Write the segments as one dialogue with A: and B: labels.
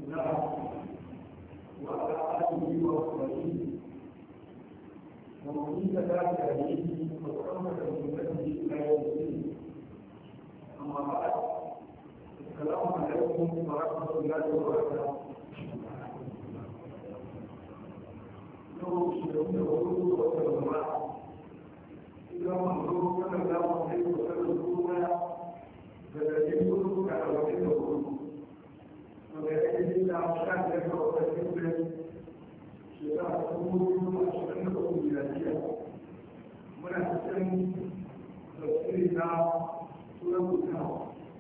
A: وعلى آله وصحبه ومن ذلك عليه وتعمد بسنته إلى يوم الدين أما بعد السلام عليكم ورحمة الله وبركاته يوم شهود الغروب والسلامات إذا منظور كما لا مصير وسلم فالذين كلهم على وجه الغروب وبأيدي الأعشاب لك وتكبر شفاء أمور أشهركم ميلادية من أحسن تفسيرنا سورة الكهف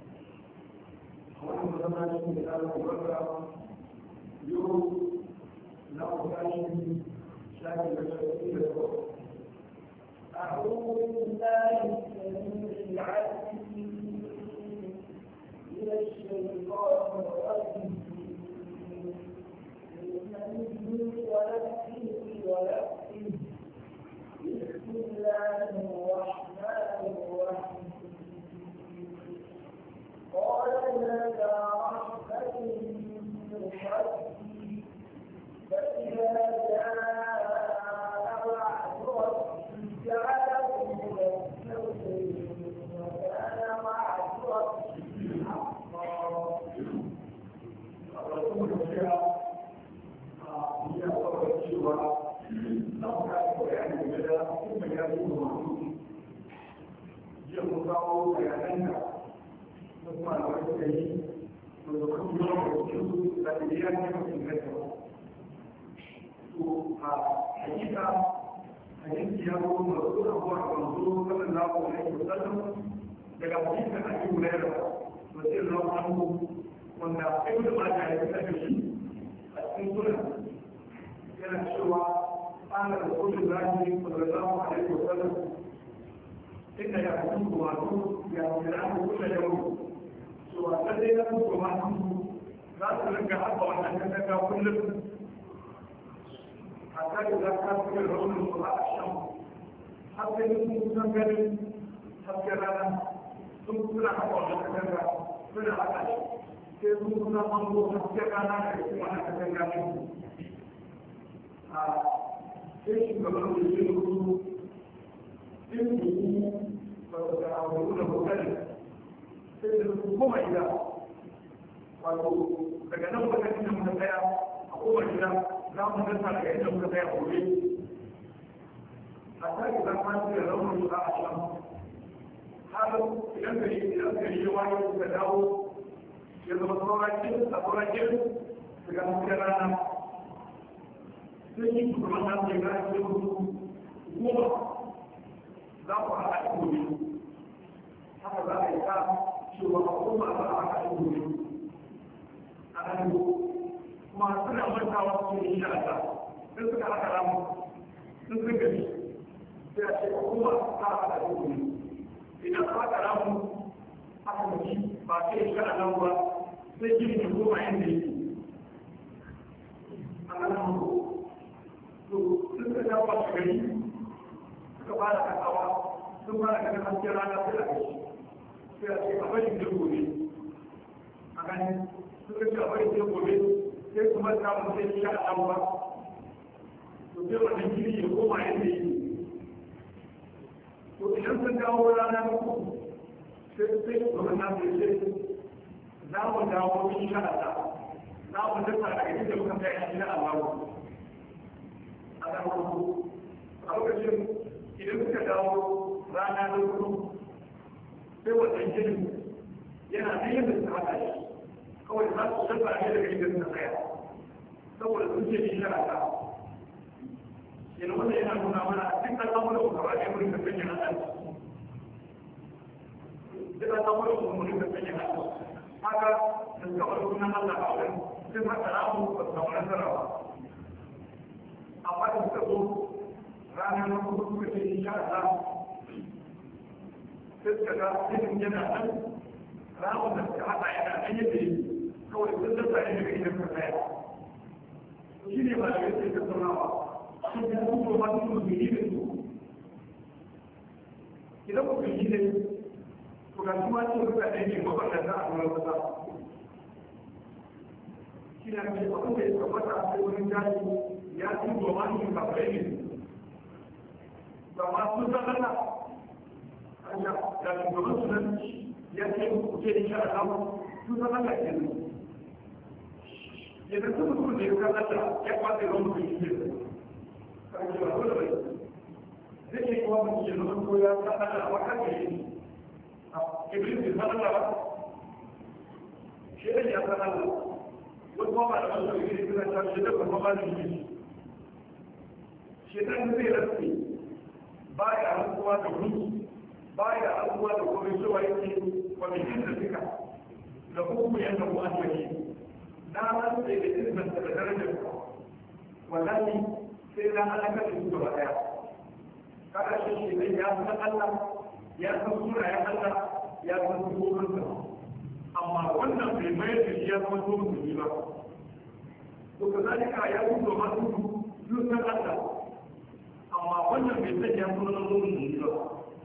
A: وأنا مثلا مثال مبرر يوم لا أتاشي شاكل تفسير
B: أعوذ بالله السميع العليم من الشيطان الرجيم من ونفسه ونفسه بسم الله الرحمن الرحيم قال هذا رحمة من ربي فإذا جاء وعد ربي جعله مدثرا وكان وعد ربي حقا
A: الرسول فيها هي أصبحت شيئا لو كان بيان بدا ثم يكون محدود يقول له بياننا ثم الوجه ويكون يوم الوجود بديان يمكن ذكره حقيقة حديث يقول مرسول أبو الرسول صلى الله عليه وسلم daga hadisin Abi Hurairah radiyallahu anhu wanda ibnu Majah ya fitar da shi a cikin sunan yana cewa ana da kullu zahiri sallallahu alaihi wa sallam inna ya kuntu wa tu ya mira'u kullu yawm cewa lalle na kuntu ma tu za su rinka haɓa wannan katanga kullum hatta da za ka fi da raunin su a shan har sai sun kusan ganin hasken rana sun suna haɓa wannan katanga suna haɗa shi sai sun kuna hango hasken rana da kuma na kasar gani a sai shugaban da shi rubu in buku ba su da abu da kokari sai da su koma gida wato daga nan wata inda muka tsaya a koma gida za mu dasa daga inda muka tsaya a gobe a sake zama su da raunin su a ashirin har idan gari idan gari ya wayo suka dawo ya zama saurakin a saurakin daga hasken rana sun yi shugaban nan da ya ce musu goma za ku haɗa shi gobe haka za a yi ta cewa a goma za a haɗa shi gobe a nan kuma suna mantawa su yi shi a ta sun suka haɗa ramu sun sun gani sai a ce a goma za a haɗa shi gobe idan aka haɗa ramu aka mace ba sai shi a nan ba sai gini da goma yadda yake a nan ko to sun ka dawo a gari suka fara kasawa sun fara ganin hasken rana sai a gashi sai a ce a bari da gobe a gani suka ce a bari da gobe sai kuma samun sai shi a nan ba to sai wannan gini ya koma yadda yake to idan sun dawo rana na uku sai sai kuma na sai za mu dawo insha Allah za mu dasa daga inda muka kai insha Allah a da farko a lokacin idan suka dawo rana na hudu sai wannan jinin yana nan yadda suka haɗa shi kawai za su dasa ne daga inda suka tsaya saboda sun ce insha Allah yana wanda yana nuna mana duk al'amuran ku gaba ɗaya mun ka sanya na ɗan duk al'amuran ku mun ka sanya na ɗan haka da suka bar sunan Allah a wurin sun haka ramu ba su samu nasara ba amma da suka zo ranar na kuma suka ce insha Allah sai suka ga cikin yana nan ramun da suka haɗa yana nan yadda yi kawai sun dasa ne daga idan ka tsaya shi ne ba da yadda ya tattaunawa shi ne kuma ba su mutu yi da su idan ku yi ne to ga kuma ce mutane ne maballanta a duran kasa shi ne ake abin da ya tabbata a wurin jaji ya ci goma ne kafirai ne ba ma sun san Allah Allah da shugaban su nan ya ce ku ce insha Allah sun san Allah ke nan idan sun mutum da ya san Allah ya kwace ruwan mutum shi ne kan ji ba dole bai zai yi kuma mutum ya zama ko ya san Allah wa kan yi Iblis bai san Allah ba shi ne ya san Allah wani kuma ba da wasu yi suna ta shi da kuma ba da yi shi dan zai rasu ba ya rantsuwa da wuni ba ya rantsuwa da kuma cewa yake kwamitin da suka da hukumu yan da kuma wani na rantsu da izinin da darajar wallahi sai na halaka da su gaba daya kada shi shi ne ya san Allah ya san sunayen Allah ya san sukokinsa amma wannan bai mayar da shi ya zama so musulmi ba to ka zalika ya gudu masu yusan Allah amma wannan bai san ya zama so musulmi ba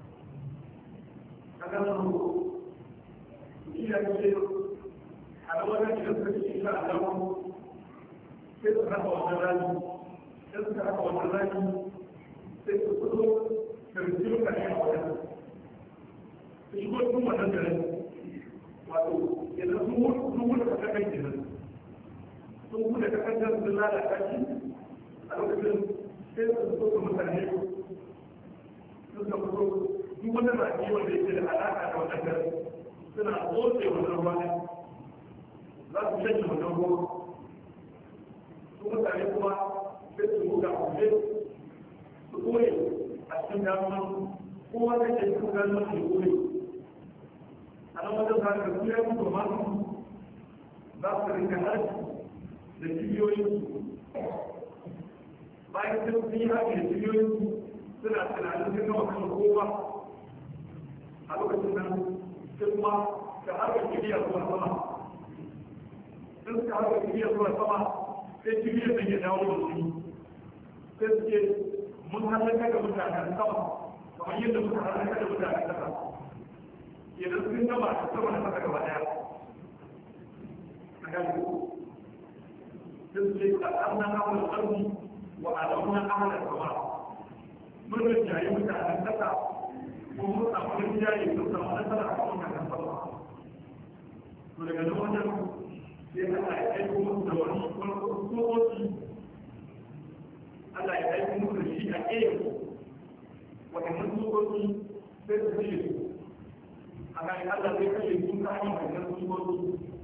A: kaga nan ko shi ya ce a da wannan da suka ce insha Allah sai su raba wannan rani sai su raba wannan rani sai su fito da rijiyar kashe a wajen su shigo cikin wannan garin wato yanzu sun wuce ka kakan kenan sun wuce ka kakan sun lalata shi a lokacin sai su so su mutane sun ka fito duk wani raki wanda yake da alaƙa da wannan gari suna tsotse wannan ruwa ne za su shanye wannan ruwa su mutane kuma sai su buga kuje su koye a cikin damuwa kowa da ke cikin damuwa ke koye a nan wajen za ka tuya mutu masu za su rinka harshe da cibiyoyin bayan sun yi haƙi da cibiyoyin suna tunanin sun gama kan kowa a lokacin nan sun ma ka harkar kibiyar zuwa sama sun suka harkar kibiyar zuwa sama sai kibiyar da ke dawo da su sai su ce mun halaka da mutanen sama kamar yadda muka halaka da mutanen kasa idan sun gaba da sama da kasa gaba daya a gani sun ce a ɗan hawan ƙarfi wa a ɗan hawan sama mun rinjaye mutanen kasa ko mun samu rinjaye sun samu nasara a kan mutanen sama to daga nan wajen sai Allah ya aiko musu da wani tsohoci Allah ya aiko musu da shi a ƙeyin waɗannan tsohoci sai su kashe su a kan Allah zai kashe su ta hanyar wannan tsohoci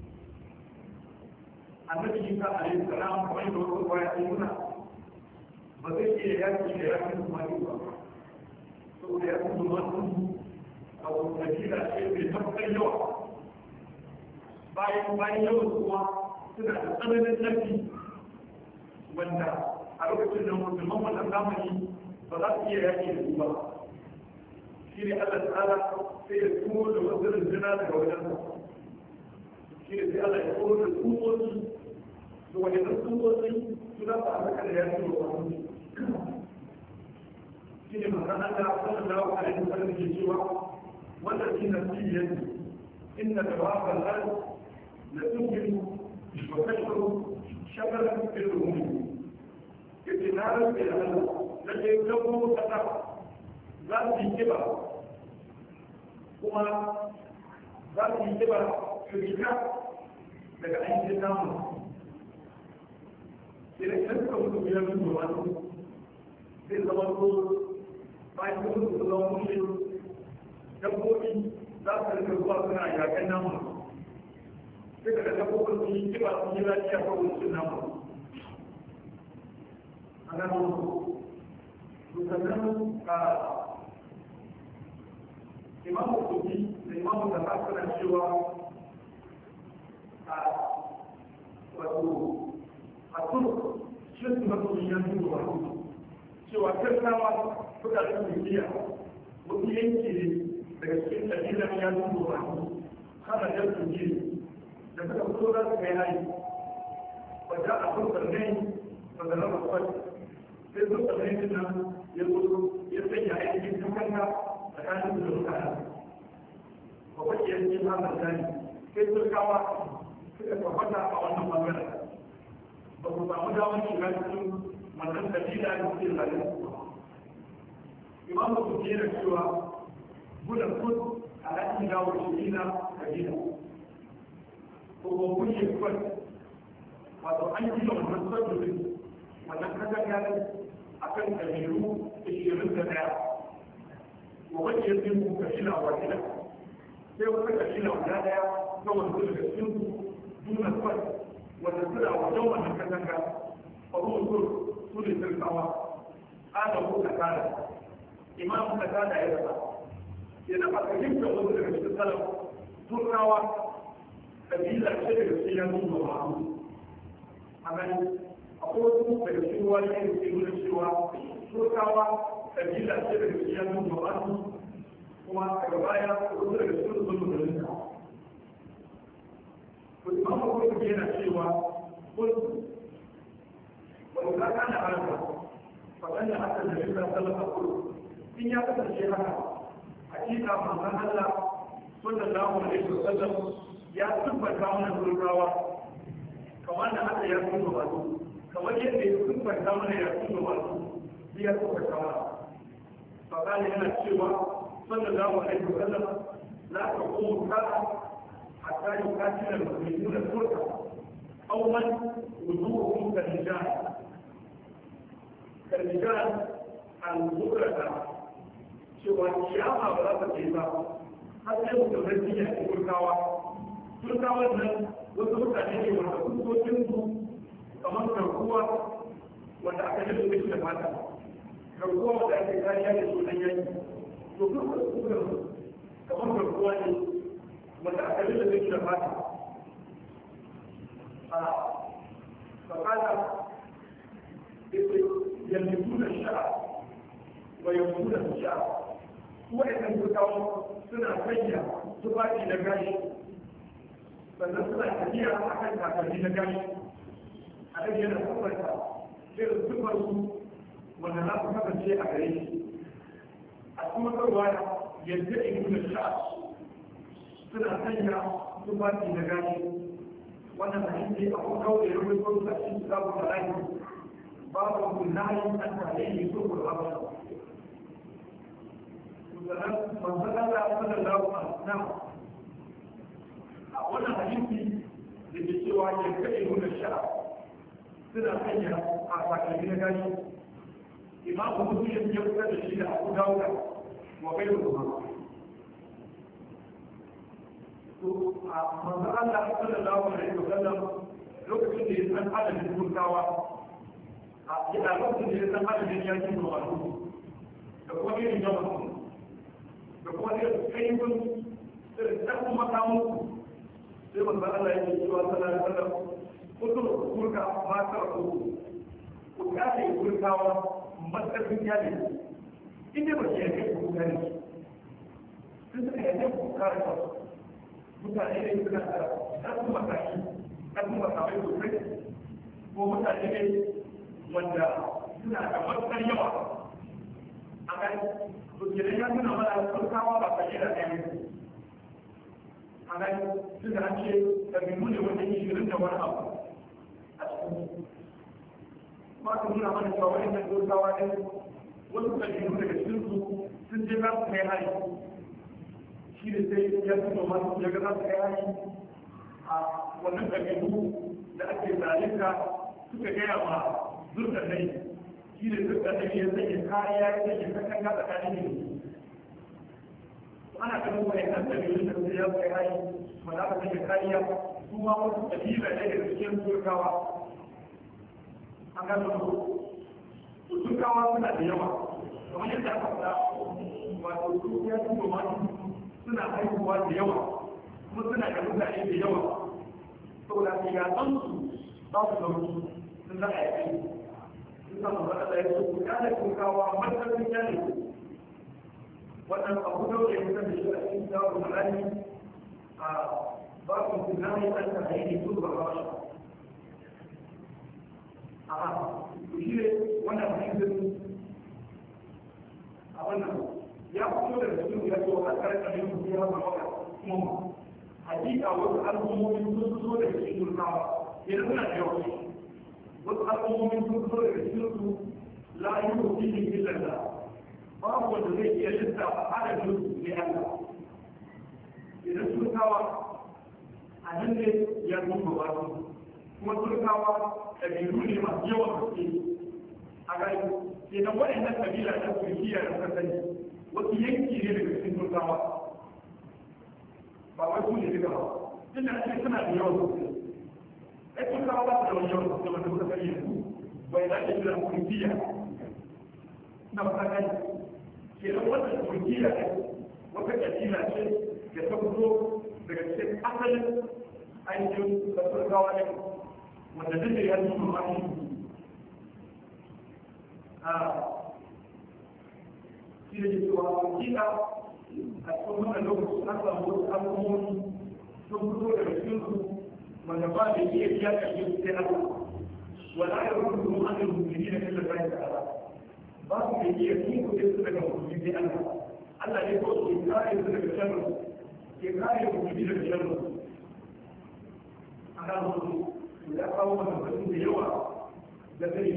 A: annabi Isa alaihi salam kamar da wasu kwaya sun nuna ba zai iya yaki da yakin su mani ba saboda yakin su mani a wata kabila ce mai matuƙar yawa bayan bayan yawan kuma suna da tsananin ƙarfi wanda a lokacin da musulman wannan zamani ba za su iya yaƙi da su ba shi ne Allah ta'ala sai ya tuwo da wasu rinjina daga wajen shi ne sai Allah ya tuwo da tsutsotsi da wajen tsutsotsi su za su halaka da yaƙi da wani shi ne manzan Allah sallallahu alaihi wasallam ke cewa wannan shi na siriyar inna tawafal al لتمكن وتشعر شغلا في الأمور ابتنالا إلى الله لكي تكون تتبع ذات كبر kuma za su yi kiba su fita daga ainihin namu idan idan suka mutu biyar mutu wani zai zama ko bayan su mutu su zama mushe dabbobi za su rika zuwa suna yakan namu sai da dabbobin sun yi kiba sun yi lafiya ko wasu namu a nan su sannan a imamu kuɗi da imamu da ba suna cewa a wato a turu shi su masu yin yanzu da wato cewa kirkawa suka da duniya wasu yanki ne daga cikin ɗabi'ar yanzu da wato hana jan duniya da suka fito za su kai hari wadda a kun sarnai wadda na bakwai sai sun sarnai din nan ya zo ya sanya aikin tukanka tsakanin da mutane bakwai ya ce ba da zani sai sun kawa suka tabbata a wannan bangaren samu damar shiga cikin wannan kabila da suke zalin imamu su ke da cewa gudan kud a latin dawo shi na kabila ko ko kun yi kwan wato an gina wannan sabbin wannan katanga a kan kabilu ishirin da daya wa wacce ya zai ku kabila wa gida sai wata kabila guda daya na wanzu daga cikin su nuna kwan wanda suna wajen wannan katanga a ruwan sur su ne sirkawa ana ku da kada imam da kada ya rasa ya dafa fahimtar wasu daga cikin salaf turkawa kabila ce daga cikin yanzu da ma'amu a gani akwai wasu daga cikin wani yanzu ke nuna cewa turkawa kabila ce daga cikin yanzu da ma'amu kuma daga baya wasu daga cikin sun musulunta Imam Abu yana cewa kun wani kaka na harka faɗan da haka da shirya sallallahu alaihi in ya kasance haka hakika manzon Allah sallallahu alaihi wasallam ya tabbata mana turkawa kamar da haka ya tuno wasu kamar yadda ya tabbata mana ya tuno wasu ya tabbata mana fakali yana cewa sallallahu alaihi wasallam la taqumu sa'a hatta yuqatila al-muslimuna turka aw man wujuhuhum kal-rijal kal-rijal al-mukrata cewa kiyama ba za ta ce ba har sai mutum zai ya ci turkawa turkawan nan wasu mutane ne wanda kusurcin su kamar garkuwa wanda aka yi su da mata garkuwa wanda ake kariya da su nan yanki to duk da su kamar garkuwa ne wanda aka yi su da mata a fakada yanzu da sha'a wa yanzu da sha'a waɗannan turkawa suna sanya tufafi na gashi sannan suna tafiya a kan takalmi na gashi a ɗan yana tabbata irin tufar su wanda za su kasance a gare shi a kuma karwa yadda in kuna sha suna sanya tufafi na gashi wannan hadisi a kuma kawai da rubutu a cikin sabu da lahi babu kullahin an tare ne so ku abada sannan manzon Allah sallallahu alaihi wasallam a wannan hadisi da ke cewa ya kai nuna sha'a suna sanya a sakalmi na gashi imamu muslim ya fitar da shi da abu dawuda wa bai da kuma to a manzon Allah sallallahu alaihi wasallam lokacin da ya san adadin turkawa a yana lokacin da ya san adadin yakin da wasu da kuma irin yawan da kuma da kaifin irin ɗan makamu sai manzo Allah yake cewa sallallahu alaihi wasallam kudur kurka ma ta ku ku kare kurkawa matsarfin yale inda ba ke yake ku gani sun suka yake ku kare ka mutane ne suna da ɗan makaki ɗan makamai sosai ko mutane ne wanda suna da matsar yawa a gani to kenan ya nuna mana farkawa ba kashe da ɗaya a gani tun da an ce ɗabi'u ne wanda yi shirin da wani abu a cikin ba su nuna mana cewa wani nan dokawa ne wasu ɗabi'u daga cikin su sun je za su kai hari shi ne sai ya fito masu ya ga za su kai hari a wannan ɗabi'u da ake zalunta suka gaya ma zurɗa nai shi ne duk da take ya sanya kariya ya sanya kakan ga tsakanin ne ana ganin wani kan da biyu da su ya kai hayi ma za ka sanya kariya kuma wasu kabila ne da cikin turkawa an gano su turkawa suna da yawa kamar yadda aka faɗa wato su ya tuba ma suna haihuwa da yawa kuma suna da mutane da yawa saboda su ya san su ba su da sun za a yi aiki suka magana da ya ce ku kyale kurkawa matsalin kyale wannan abu da ya kusa da shi a cikin zawon malami a babin tunani an ta haini su ba ba shi a shi ne wannan hadisin a wannan ya fito da cikin ya zo a karkar yin su ya zama kuma hakika wasu al'ummomi sun fito da cikin turkawa yanzu suna da yawa wasu al'ummomin sun zo daga cikin su la yu'minu illa Allah babu wanda zai iya lissafa adadin su ne Allah idan turkawa a nan ne ya zuba ba su kuma turkawa ƙabilu ne masu yawan gaske a gani kenan waɗannan ƙabila ta turkiya da suka sani wasu yanki ne daga cikin turkawa ba wai su ne duka ba tunda ake suna da yawan sosai ai turkawa ba su da wani yawan sosai wanda suka sani yanzu bai da ake kira turkiya na fata gani kenan wannan turkiya ne wata ƙabila ce da ta fito daga cikin asalin ainihin da turkawa ne wanda duk da ya zuwa mani shi da cewa hakika a cikin wannan lokaci an samu wasu al'ummomi sun fito daga cikin su wanda ba da iya biya ƙarfi su sai Allah wala ya rubuta mu an rubuta da kallon bayan da Allah ba su da iya yin kuɗin su daga mutum sai Allah Allah ne ko ke kare su daga sharri ke kare mutum daga sharri a kan su ya kawo mana batun da yawa da zai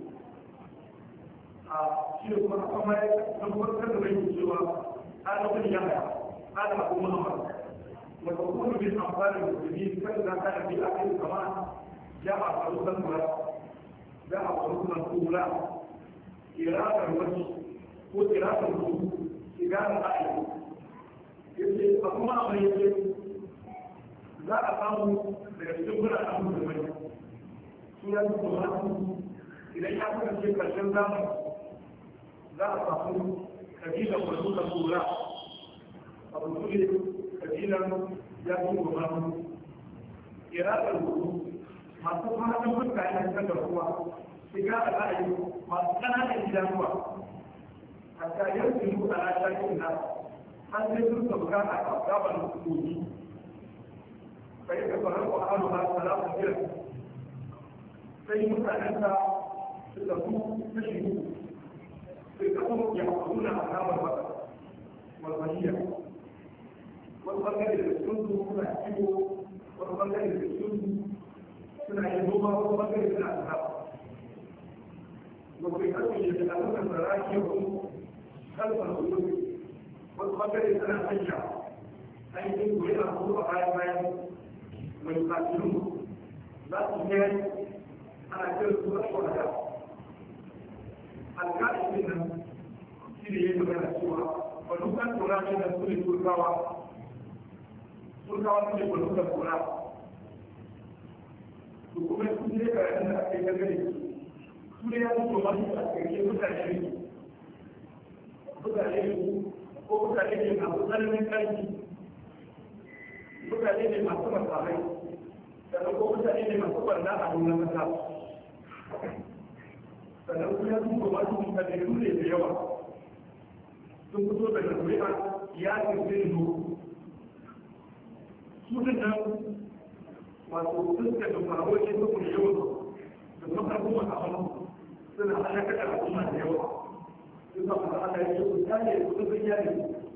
A: a shi da kuma kuma ya tabbatar da rai cewa ɗalibin ya haya ɗalibin abu muhammad wata kuma bin amfani da musulmi kan za ka da bi a kai kama ya a faru kan kula za a faru kan kula kiratar wani ko kiratar mutu shiga da ra'ayi yace a kuma abin yake za a samu daga cikin biranen musulmai su ya fi kuma idan ya kasance karshen zamani za a samu kabilan wasu da kura a musulmi kabilan ya fi kuma iraƙar hudu masu fatan mutane ta garkuwa shiga a ra'ayi masu ƙananan idanuwa hatta yanzu yi a rashakin na an sai sun sauka a gaban kogi فيتفرق أهلها ثلاث فرق sai mutanenta suka su kashi sai kasu ya haɗuna a kamar ba walwaliya wani ɓangare da sun su suna kiwo wani ɓangare da sun su suna yin noma wani ɓangare suna asaba wani kasu ya da alukan da rake ku kalfar su wani ɓangare suna hanya ainihin guri a kuma bayan bayan ويقاتلون لا تجاري أنا كنت الشهداء الكائن منهم سيدي يجب أن السورة ونكن تراجع سورة الكاوى سورة سورة ونكن تراجع kuma su ne ka yana da ake gagare su ne ya zuwa masu a cikin mutane ne mutane ne ko mutane ne masu tsananin ƙarfi mutane ne masu masamai sannan ko mutane ne masu barna a nuna mata sannan kuma sun ba su mutane ne da yawa sun fito daga zuri'a ya kirkiri zo su din nan wato fuskar da faruwa ce su kuma yawan da kuma kuma a hannu suna halaka da al'umma da yawa sun sa kuma Allah ya ce ku tare ku sun yare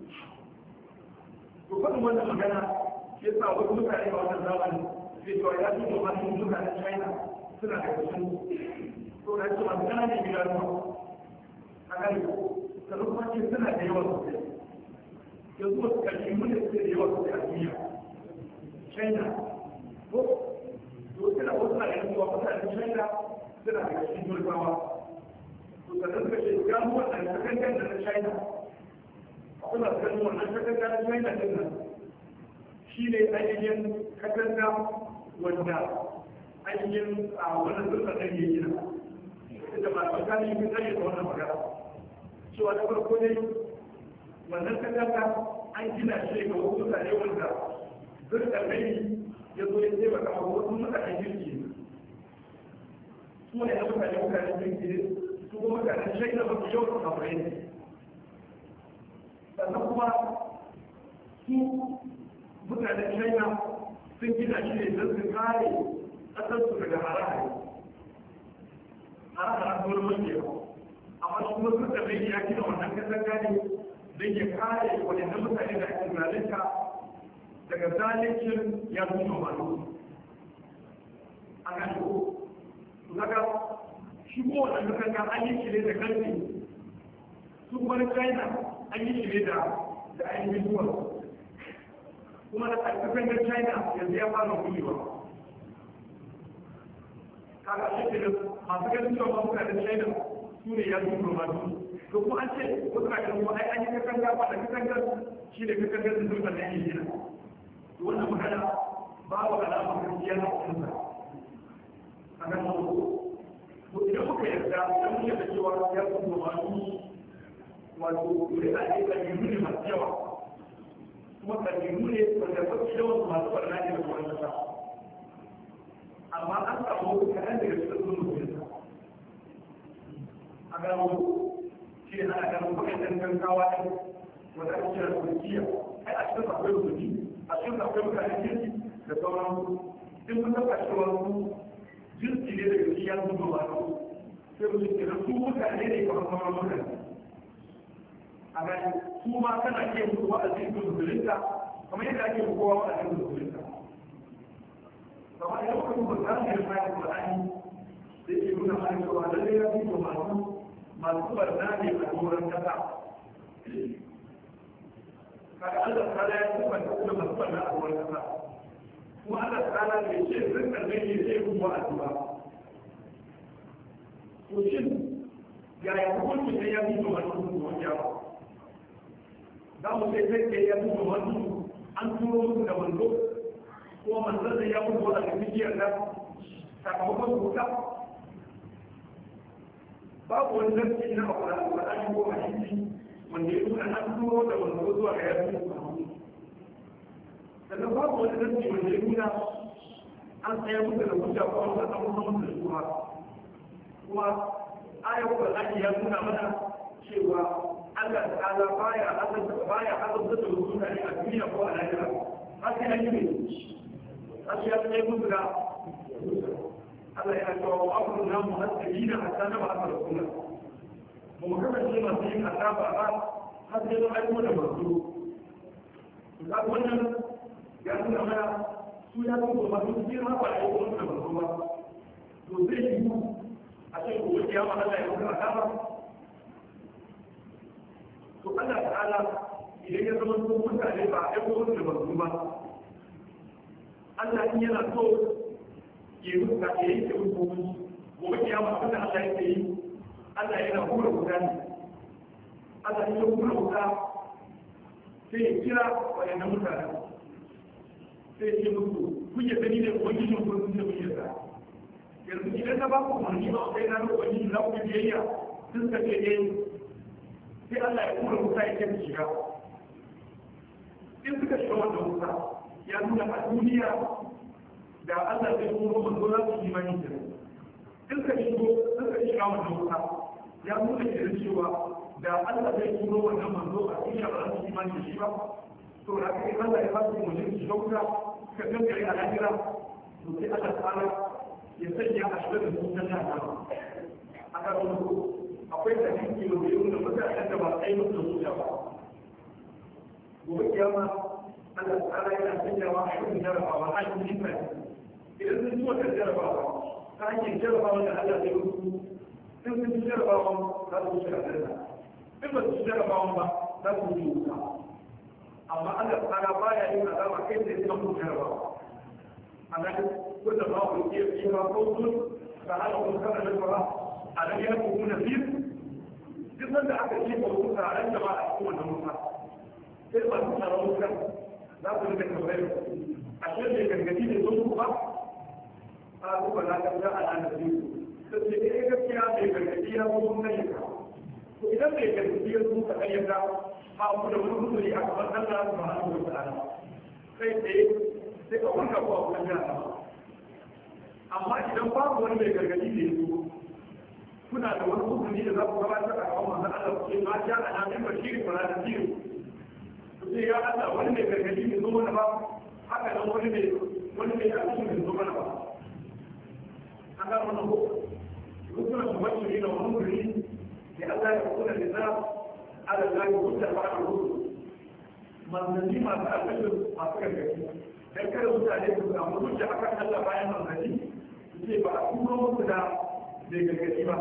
A: to faɗin wannan magana ya sa wasu mutane a wannan zamani sai cewa ya fi kuma masu mutanen china suna da kusan to na cewa gana ne gida ruwa a gani sannan kuma ce suna da yawa sosai yanzu wasu karshe mun da suke da yawa sosai a duniya china ko to suna wasu na ganin cewa mutanen china suna da cikin turkawa to sannan suka ce gano wannan sakankan da na china suna ganin wannan sakankan na china din nan shi ne ainihin katanga wanda ainihin a wannan dukkan ɗan yi gina da ba su kani yi tsaye da wannan magana cewa da farko ne wannan katanga an gina shi ga wasu mutane wanda dukkan ɗan ya zo ya taimaka wa wasu mutanen jirgi su ne na mutane mutanen jirgi su kuma mutanen shaida ba su yau su kafirai ne sannan kuma su mutanen china sun gina shi ne don su kare ƙasarsu daga hare-hare hare-hare kuma mace amma shi kuma sun tafi ya gina wannan kasar gani don ya kare wadannan mutane da ake zalunta daga zalincin ya zuwa malu a kan ko kaga shi ko wannan kanka an yi shi ne da kanti su kuma china an yi shi ne da da ainihin zuwa kuma da ƙarfafin da china yanzu ya fara kulewa kaga shi ke da masu ganin cewa masu da china su ne ya zuwa masu to kuma an ce wasu na ganin ai an yi kakan gaba da kakan gan shi ne kakan gan sun zuwa da yake gina to wannan magana ba wa alamar gaskiya na kusa a nan ko idan muka yarda dan muke da cewa ya zuwa masu wato da ake kabilu ne masu yawa kuma kabilu ne wanda mafi yawan masu barna ne da kuma kasa amma an samu kaɗan daga cikin sun mutunta a gano shi ne ana ganin waɗannan gaggawa ne wanda ake kira turkiya ai a cikin akwai rubuci a cikin akwai mutane kirki da sauran in mun taɓa cewa su jinsi ne daga cikin yanzu ba ba sai mu ce su mutane ne kamar sauran mutane a gani su ma kana iya musu wa'azi su musulunta kamar yadda ake kowa wa'azi su musulunta kamar yadda kuma ba za mu yi bayan Qur'ani da ke nuna mana cewa lalle ya fi masu masu barna ne a doron kasa kaga Allah ta'ala ya tabbata kuma masu barna a doron kasa kuma Allah ta'ala bai ce rinka ne ne sai kun wa'azi ba to shin yaya hukuncin ne ya fi masu musulunta za mu sai sai ke ya mutu wani an turo musu da manzo ko manzon da ya mutu a cikin da sakamakon wuta babu wani zarfi na akwai alƙur'ani ko hadisi wanda ya nuna an turo da manzo zuwa ga yasu sannan babu wani zarfi wanda ya nuna an tsaya musu da wuta ko an tsaya musu musu da shuha kuma ayar Qur'ani ya nuna mana cewa Allah ta'ala baya azabta baya azabta da mutane a duniya ko a lahira har sai an yi ne har sai an yi musu da Allah ya ce wa abu na mu hasabina hatta na ba a rasula ba mu kasance masu yin azaba ba har sai mun aiko da masu ga wannan ya nuna mana su ya zo masu girma ba a yi wani da masu ba to zai yi a ce ko ya ma Allah ya mutu azaba to Allah ta'ala idan ya zama su mutane ba a aiko da masu ba Allah in yana so ya yi ruka ya yi kyau ko gobe kiyama abin da Allah yake yi Allah yana hura wuta ne Allah ya hura wuta sai ya kira wayannan mutane sai ya ce musu kun yi gani ne ubangijin kun sun ce kun yi yanzu idan na ba ku umarni ba kai na ruwa ni na ku biyayya sun ka ce eh sai Allah ya kura wuta ya kai shiga in suka shiga wannan wuta ya nuna a duniya da Allah zai kuma manzo za su yi mani da in ka shigo suka shiga wannan wuta ya nuna da cewa da Allah zai kuma wannan manzo a duniya ba za su yi mani da shi ba to da kai Allah ya ba su mutum shiga wuta ka kankare a lahira to sai Allah ta'ala ya sanya a shiga da su na jahannama a kan akwai da cikin da yau da mutanen da ba a yi musu su ba gobe kiyama Allah ta'ala yana sanyawa a shirin jarabawa a cikin nifai idan sun ci wata jarabawa ta hanyar jarabawa da Allah zai rufu in sun ci jarabawa za su wuce a zarna in ba su ci jarabawa ba za su wuce wuta amma Allah ta'ala baya yin azaba kai sai sun mutu jarabawa a nan kullum ma ku iya fiye ba ko sun ka hana kun kana da ba a nan ya ku na fiye duk sanda aka ce ba ku ka ran da ba a cikin wannan wuta sai ba su tsara wutar za ku rika tambayar a shirin da gargadi da zo ku ba a kuma na ga za a nan da su sai ce eh gaskiya mai gargadi ya zo mun nan ka to idan mai gargadi ya zo ka kayyata a ku da wani mutum a gaban Allah subhanahu wa ta'ala sai sai sai a wannan ko a wannan jama'a amma idan babu wani mai gargadi da ya zo kuna da wani hukumi da za ku gabatar a gaban manzon Allah ku ce ma ja a nan bashiri ko na tafsiri ku ce ya Allah wani mai gargadi ne zo mana ba haka nan wani mai wani mai aiki ne zo mana ba an ga wannan ko rukuna su wacce ne da wani guri da Allah ya kuna da za ala zai hujja ba a rubu manzanni masu alƙalin masu gargadi dan kada mutane su samu hujja akan Allah bayan manzanni su ce ba a turo musu da mai gargaɗi ba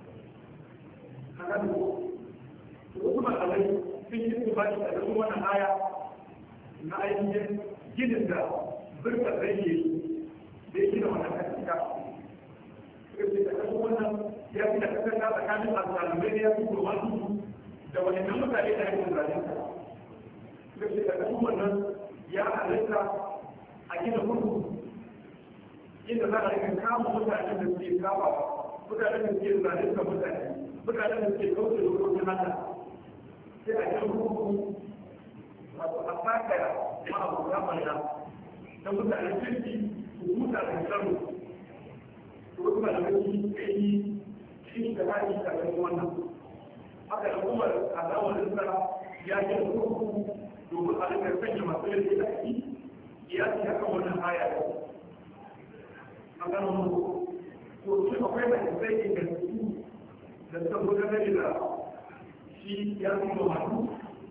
A: a kan wasu malamai sun yi su baki a cikin wannan aya na ainihin ginin da birka zai yi da ya gina wannan kasika suka ce da kasu wannan ya fi da kasar ta tsakanin alzalimai da ya fi kurma su da wani nan mutane da yankin zalinta suka ce da kasu wannan ya halitta a gina kurkuku inda za a rika kama mutanen da suke kama mutanen da suke zalinta mutane mutanen da suke kauce dokokin Allah sai a yi hukumu wato a sakaya ma abu ya malla ta mutanen kirki su huta da tsaro ko kuma da wani kai shi da hali da kan wannan haka da kuma al'amarin sa ya yi hukumu domin a rika sanya masu laifi da shi ya ci haka wannan aya a ganin mu ko shi akwai mai sai da su da saboda da shi ya zuba masu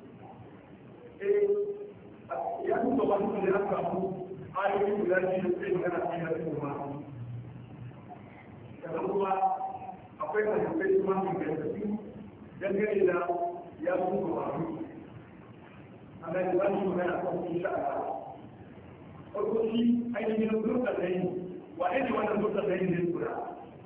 A: ya zuba masu da ya samu ayoyi guda biyu da sai magana sai ya zuba masu daga kuma akwai hadisai kuma mai gaskafi dangane da ya zuba masu a ga da wani magana kan shi sha'a farko shi ainihin zurta da yi wa ne wannan zurta da yi ne kura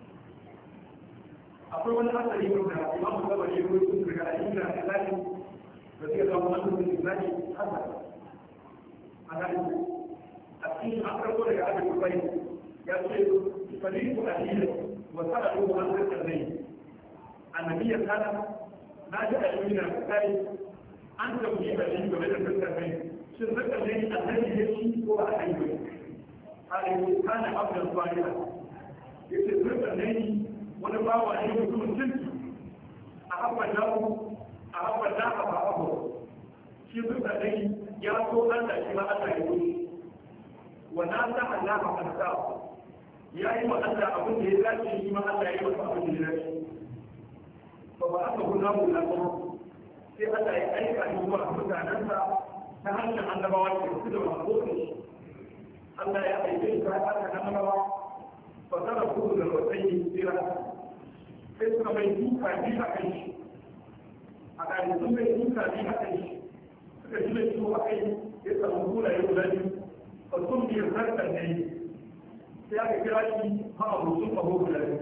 A: akwai wani asali wanda imam gaba ne ko sun daga ayyuka da zaki da suka zama wani da zaki hasa a nan a cikin an karbo daga abin kubai ya ce faliku aliyya wa sa'adu an zaka zai annabi ya kana na ji ayyuka da kai an tambayi da shi game da zaka zai shin zaka zai annabi ya ci ko a ayyuka alaihi kana abdan salih yace zaka zai wani bawa ne mutumin kirki a haɓar namu a haɓar na a babu shi duka dai ya so Allah shi ma Allah ya wuce wa na sa Allah a kansa ya yi wa Allah abin da ya dace shi ma Allah ya yi masa abin da ya dace ba ba aka guna mu na kuma sai Allah ya aika shi zuwa mutanensa ta hanyar annabawa ke su da masu Allah ya aike shi ta hanyar annabawa fasara kudu da wasai tsira sai suka mai duka biyu a kai shi a ƙari sun mai duka biyu a kai shi suka ji mai ciwo a kai ya samu kula ya guda biyu a sun biyar zarkar da yi sai aka kira shi ma a rutsun a guda biyu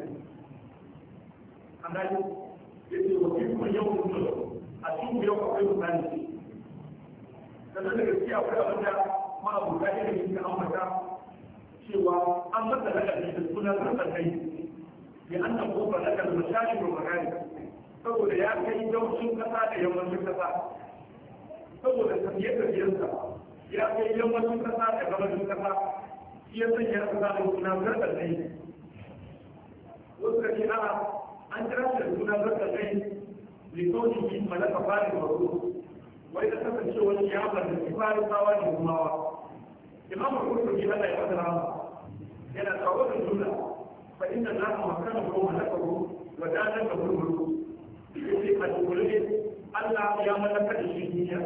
A: an gani ya ce wa kuma yau mutum a cikin yau akwai mutane sannan da gaskiya akwai abin da ma abu da ya yi ka ambata cewa an masa lakabi da suna zartar kai ya an nan kofa lakar mashashi da magani saboda ya kai yawancin kasa da yammacin kasa saboda tafiye-tafiyarsa ya kai yammacin kasa da gabashin kasa shi ya sanya kasa da suna zartar kai wasu ka ce a'a an kira shi da suna zartar kai likaunin yi malaka fari wasu wai da kasancewa ya mallaki farisawa da gumawa imam al-qurtubi Allah ya fada rama yana kawo da jumla fa inna Allah makana ko malakahu wa dana da mulku yace a dole Allah ya mallaka da shi duniya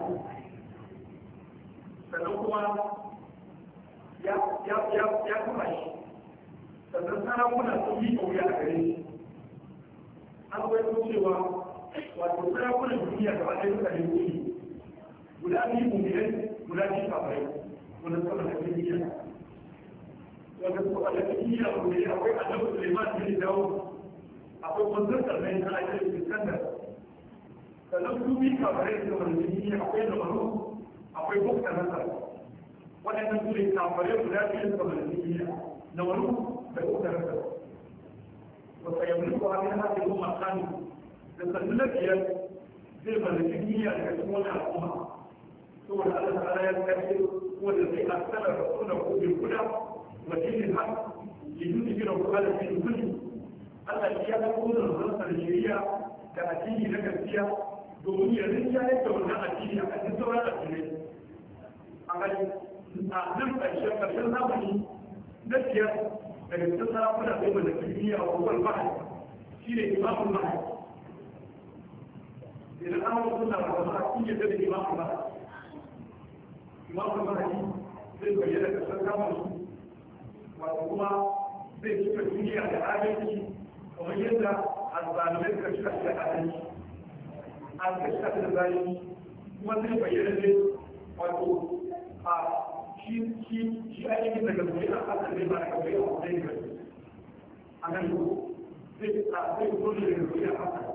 A: sannan kuma ya ya ya ya kuma shi sannan sarakuna sun yi kauya a gare shi an kwaito cewa wato sarakunan duniya gaba ɗaya suka yi wuri guda biyu mummunai guda biyu kafirai wanda suka da kimiyya wanda suka da kimiyya wanda ya akwai annabi Suleiman bin Dawud akwai wanzar sarnai na ajiyar Iskandar sannan su bi kafirai da wanda kimiyya akwai da maru akwai bukta nasar waɗannan su ne kafirai guda biyu da wanda kimiyya na maru da bukta nasar wasa ya mulku a min hasi kuma kanu da sannu na biyar zai mallaki kimiyya daga cikin wani al'umma saboda Allah ta'ala ya kace wanda zai asala rasula ko bil huda wa dinil haq liyudhhirahu ala din kulli Allah ya ga kuma rasul shari'a da addini na gaskiya domin ya rinja yadda wannan addini a cikin sauran addinai a gani a nan ƙarshen ƙarshen zamani na biyar daga cikin sarakuna sai wanda kimiyya a kowane mahal shi ne imamun mahal idan an wasu suna da wasu a cikin yadda da imamun mahal imamu mahadi zai bayyana kasar kamar su wato kuma zai cika duniya da adalci kamar yadda alzalimai suka cika shi da adalci an ka cika da zalunci kuma zai bayyana ne wato a shi shi shi ainihin daga zuwa a ƙasa zai ba a kawai a wajen gari a nan zai zai zo ne daga zuwa a ƙasa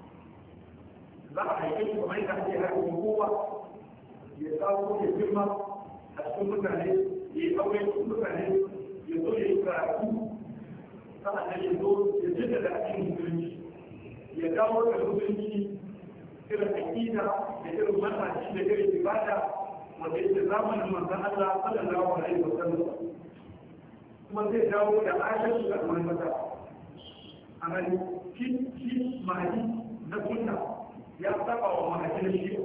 A: za a haife shi kamar yadda ake haifin kowa ya kawo ya girma a cikin mutane ya yi aure cikin mutane ya zo ya yi karatu sa'an nan ya zo ya jidda da cikin musulunci ya dawo da musulunci irin aƙida da irin matashi da irin ibada wanda yake zamanin manzon Allah sallallahu alaihi wa sallam kuma zai dawo da adalci ga al'ummata a nan shi shi mahadi na sunna ya saba wa mahadi na shi'a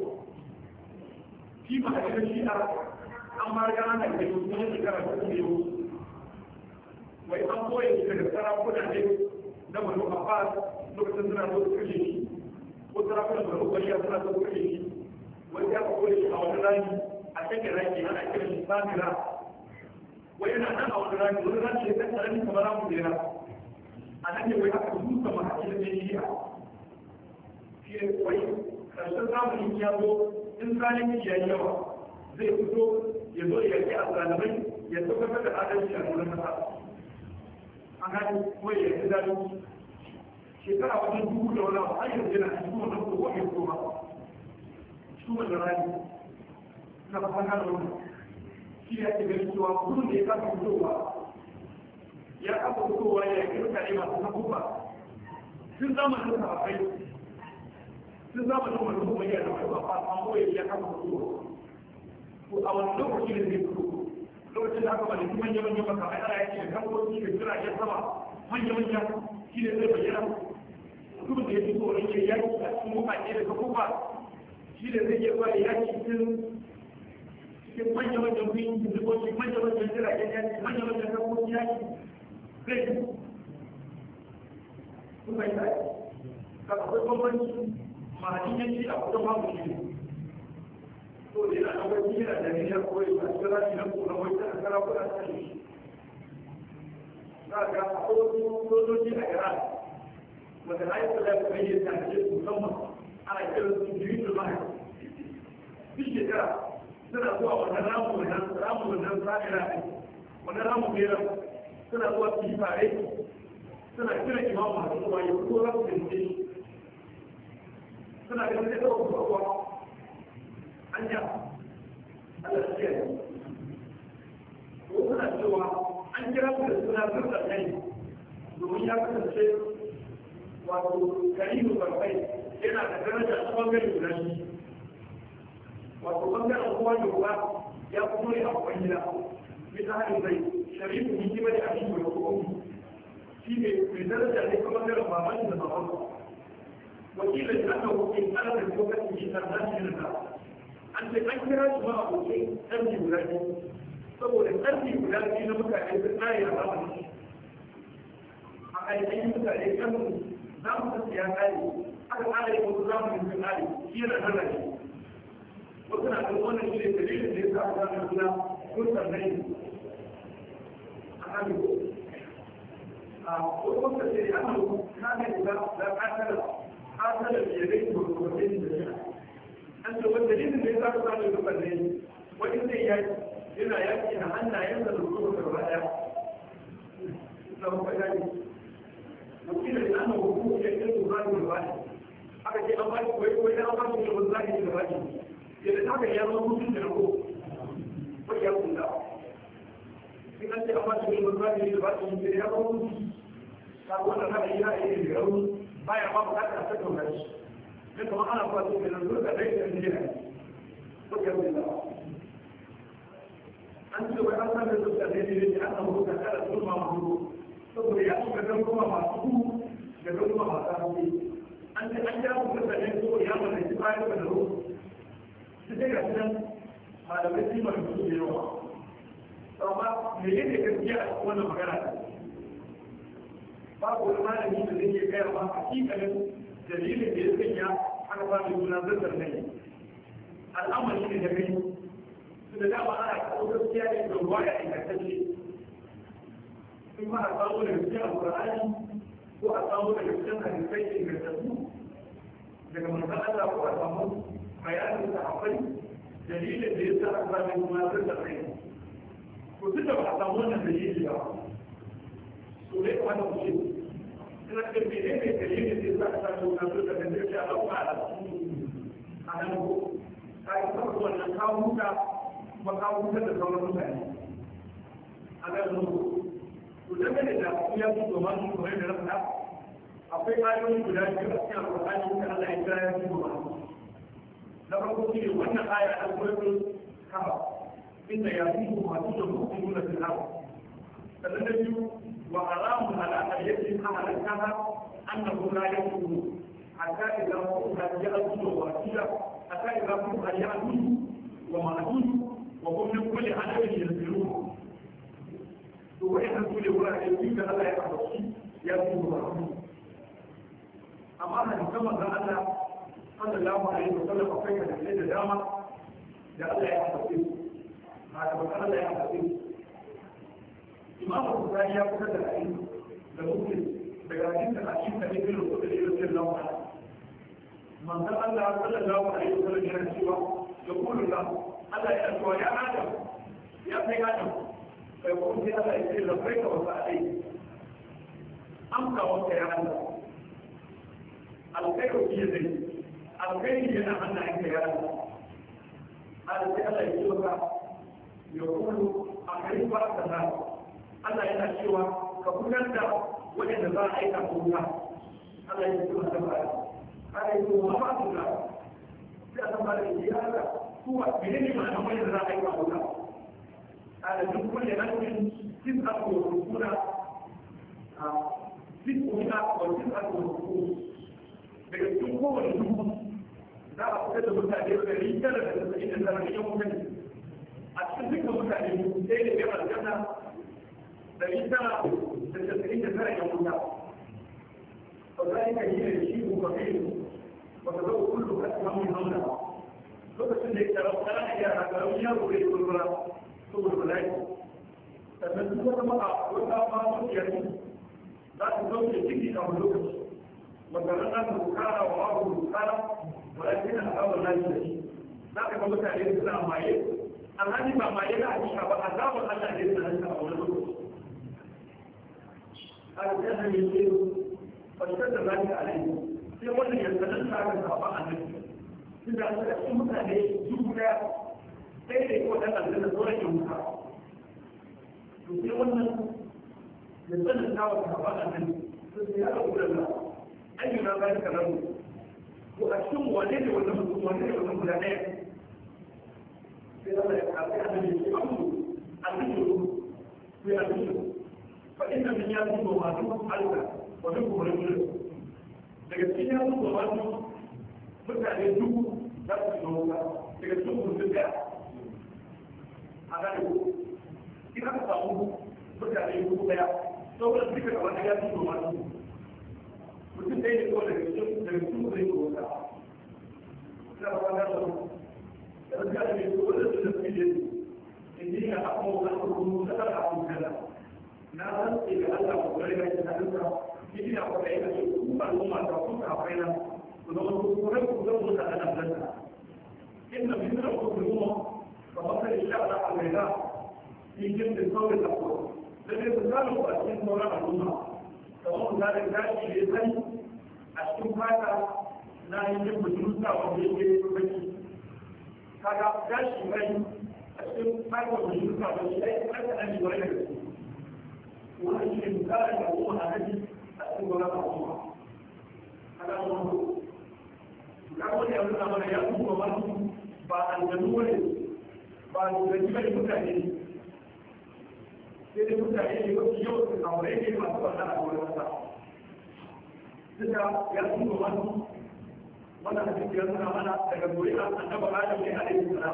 A: shi mahadi na shi'a an ma riga ana kai su ne shekara ta biyu wai an koya shi daga sarakuna ne na banu abbas lokacin suna so su kashe shi ko sarakunan banu bariya suna so su kashe shi wai ya ka koya shi a wani rami a cikin rami ana kira shi samira wai yana nan a wani rami wani rami ya kan tsarin kamar ramu jera a nan ne wai aka duka mahaifi da shi'a shi ne wai karshen zamanin ya zo in zalunci ya yi yawa zai fito ya zo ya yi azalimai ya tabbatar da adalci a wurin masa an gani kuma ya yi zalunci shekara wajen dubu da wani har yanzu yana cikin wannan kowa ya koma su wanda rani na fasan hana wani shi ya ke gani cewa kudin da ya kasa fitowa ya kasa fitowa ya yi mutane masu hakuba tun zamanin sa akwai tun zamanin wani kuma ya da wani ba a koya ya kasa fitowa ko a wani lokaci da zai fito lokacin da aka bada shi manya manya maka ai ana yake da kamfanci da jiragen sama manya manya shi ne zai bayyana mutum da ya fito wani ke yaki a cikin mutane da kafufa shi ne zai iya zuwa yaki cikin cikin manya manyan kuyin jirgoci manya manyan jiragen yaki manya manyan kamfanci yaki zai yi kuma yi tsaye ka akwai bambanci ma'adin yanki a kusan babu shi to da yana ɗaukar yana da niyyar koyi a cikin rashi na kuma wai ta kara kuɗa ta shi za ga akwai sojoji a iran wanda na yi kula da bayyana ta ce musamman ana kiran su jirin da mahai duk shekara suna zuwa wannan ramu wannan ramu wannan sa'ira ne wannan ramu bera suna zuwa su yi fare suna kira imamu a cikin wani ko za su tsince shi suna ganin zai ɗaukar kwakwa hanya Allah ya kiyaye ko suna cewa an kira su da suna zurda kai domin ya kasance wato karimu barbai yana da daraja a bangare guda shi wato bangaren kowa da kowa ya fito ne a babban gida bisa hannun zai sharifu ne kima da abin da kuma shi ne mai daraja ne kuma bangaren baban da baban wakilin da aka hukin ana da lokacin shi na zashi da an ce an kira shi ma abokin ƙarfi guda biyu saboda ƙarfi guda biyu na mutane sun tsaye a zamani a ainihin mutane ƙarfi za mu san ya tsare aka tsare yi wasu zamanin sun tsare shi yana nan rage wasu na ɗan wannan shi ne dalilin da ya sa aka zama suna kun sannan a kan ko a wasu wasu ce da aka na ne da da ƙasar ƙasar da ya rai ko ko da shi an ce wanda dalilin da ya sa ka samu da ne wani zai yaki yana yaki na hannayen da zuwa da gaba daya na ba gani wakilin da ana hukuku ya ce su zai da bani aka ce an ba shi koyi koyi an ba shi da wani zai da bani yadda haka ya zama mutum da ko ko ya kula in an ce an ba shi da wani zai da bani ya zama mutum ta wannan haka yana yi da rauni baya ma bukatar a tattauna shi dan kuma ana fata da nan duka dai da ne ne to ya wuce an ce wai an san da duka dai ne ne an samu duka kada su ma mu saboda ya suka dan kuma masu ku da dan kuma masu hanci an ce an ja ku da ne ko ya mana shi bayan da ru shi dai ga nan malamai su ma su ne yawa amma me yake gaskiya a wannan magana babu wani malami da zai iya gaya ma hakikalin dalilin da ya sanya aka ba da juna zartar ne al'amari ne da gani su da dama ana kawo gaskiya ne da ruwa ya ingantacce in ma a samu daga cikin alƙur'ani ko a samu daga cikin hadisai ingantattu daga manzon Allah ko a samu bayanin sahabbai dalilin da ya sa aka sami kuma zai da kai ko duk da ba a samu wannan dalili ba to dai kuma da ku ce ina da mene ne dalilin da ya sa aka sami kuma zai da kai zai ce Allah kuma ala a nan ko ka yi farko wannan kawo huta kuma kawo huta da sauran mutane a nan ko to dangane da ya fi domin su kuma da rasa akwai ayoyi guda biyu a cikin alƙur'ani da Allah ya kira ya fi domin na farko shi ne wannan aya a suratul kafa inda ya fi masu da mu'minu na fil ardh sannan da biyu wa haramun ala ayyatin ahalakaha annahu la yakunu hatta idza kunta ya'budu wa asira hatta idza kunta ya'budu wa ma'budu wa hum min kulli hadabin yanzurun to wa'annan su ne wurare biyu da Allah ya kafashi ya fi domin amma hadisan manzon Allah sallallahu alaihi wa sallam akwai hadisai da dama da Allah ya haɗe ma da bakar Allah ya haɗe Imam Bukhari ya fitar da hadisi da Muslim daga hadisin a cikin hadisi da Rasul sallallahu alaihi wa manzon Allah sallallahu alaihi wa sallam yana cewa da kullu Allah Allah ya cewa ya Adam ya kai Adam kai ko sai Allah ya ce labbaika wa sa'ai amka wa ya Allah alkhairu fi yadayka alkhairi yana hannun yanka ya rasa ala sai Allah ya ce ka ya kullu a kai ba ka da Allah yana cewa ka fitar da waɗanda za a aika kuma Allah ya ce ka da ba ala ya ce wa ba su da sai a san ba da ya Allah kuwa menene ma nan wanda za a aika kuma ala duk kullu nafsin tis'atu wa rukuna a tis'una wa tis'atu wa rukuna daga cikin kowane dubu za a fitar da mutane ɗari tara da tasa'in da tara da yan mutane a cikin dukkan mutane sai da yan aljanna ɗari tara da tasa'in da tara yan wuta ba za a yi da shi ko ba kai ba ka zama kullu ka ci hamun hamna lokacin da ya tsara tsara a yara karamin yaro da ya kulura saboda bala'i sannan duk wata ma'a wata ma mutiyar za su zauke ciki a wani lokaci مثلا بكارة وأبو بكارة ولكن الأول لا يجري ذاك ما بكارة يسمع معي الذي ما معي لا يشعر عذاب الله يسمع أول هذا كان يصير فاشتد ذلك عليه في وجه يستدل على الصحابة عن نفسه إذا أسلمت عليه جملة كيف يكون هذا الذي سورة يومها في وجه يستدل على الصحابة عن نفسه في هذا الله ayyuna za ka rabu to a cikin wane ne wannan mutum wane ne wannan guda ɗaya sai Allah ya kafi a nan shi abu a cikin sai a cikin fa inna min ya zuwa masu alka wa duk kuma gudu daga cikin ya zuwa masu mutane dubu za su shiga wuta daga cikin mutum ɗaya a gane ko in aka samu mutane dubu ɗaya saboda duka da wani ya zuwa masu mutum ɗaya ne ko daga cikin daga cikin zai ko wata na ba na da da ga ne ko da su da su ne in ji na abu da ku da da abu kaza na san ce ga Allah ko gare ga ta duka shi ne ko da yake ku ba mu ma ta ku ka fa ina ku da ku ku da ku da mu da ana da inna min da ku ku mu fa ba ta insha Allah alaina in jin da kawai da ku da ne ku da ku a cikin sauran al'umma kamar misalin gashi da ya sani a cikin fata na yin yin bujurta wanda yake baki kaga gashi mai a cikin fata bujurta wanda ya yi fata na yi wani daga wani shi ne misalin da kuma a haji a cikin wani al'umma kaga wani ya wani ya nuna mana ya kuma wani ba aljanu wani ba aljanu bane mutane ne sai dai mutane ne wasu yau su aure ne masu wannan a wurin wasa duka ya tuno wani wannan hadisi ya nuna mana daga zuri'a annabi adam ne alaihi salam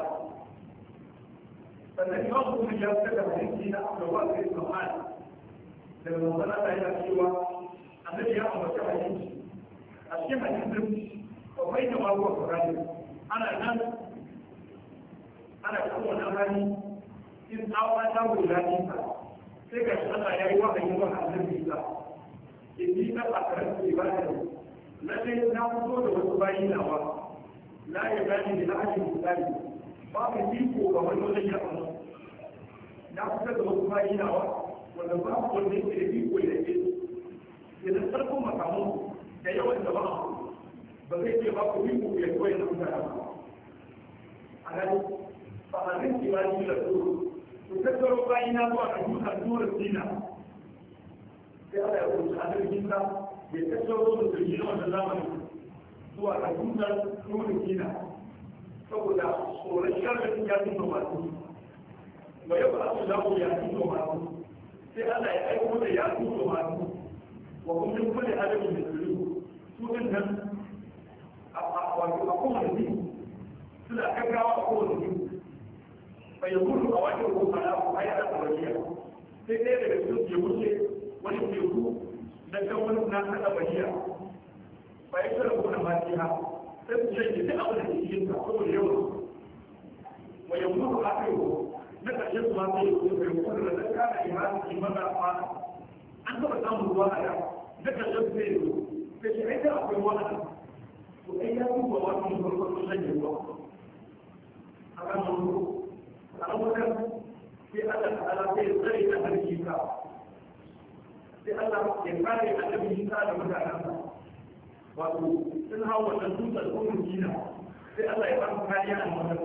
A: sannan imam kuma ya fitar da hadisi na Abdullah bin Muhammad daga manzon Allah yana cewa annabi ya ambaci hadisi a cikin hadisin wa bai da mawa Qur'ani ana nan ana kan wannan hali in tsawa ta wula ne sai ga shi Allah ya yi wahayi wa annabi Isa inni na akarar ibada lalle na fito da wasu bayi nawa la ya gani da ahli misali ba ka iko ga wani wajen ya amma na fito da wasu bayi nawa wanda ba ku wanda yake da iko ya ce idan sarkon makamu da yawan da ba ba zai ce ba ku iko ya koyi da mutane ba a gani ba a zai ce ba ni da tsoro ku tattaro bayi na zuwa ga dutsen turin dina sai Allah ya rubuta a cikin sa ya tattaro da jirgin wannan zamani zuwa ga dutsen turin dina saboda tsoron sharrin ya tuno masu ba yau ba su dawo ya tuno masu sai Allah ya aiko da ya tuno masu wa kuma kulli adamin da su su din nan a wato a kowane biyu suna gaggawa a kowane biyu bai gudu a wajen ruwa na ku ai da bariya sai dai daga cikin ke wuce wani teku na kan wani na kada bariya bai tsara ku na matiha sai su shanye duk abin da ke cikin ta saboda yawan wa yanzu a kai ko na ƙarshen su ma sai ku bai gudu da zaka da imani imana ma an taɓa samun ruwa a da na ƙarshen su sai zo sai shi ai da akwai wani to ai ya duba wani farko sun shanye ruwa a kan wani al'amuran sai Allah ta'ala sai tsare da harki ka sai Allah ya kare annabi Isa da mutanensa wato sun hau wannan dutsen tsohon jina sai Allah ya ba kariya a wannan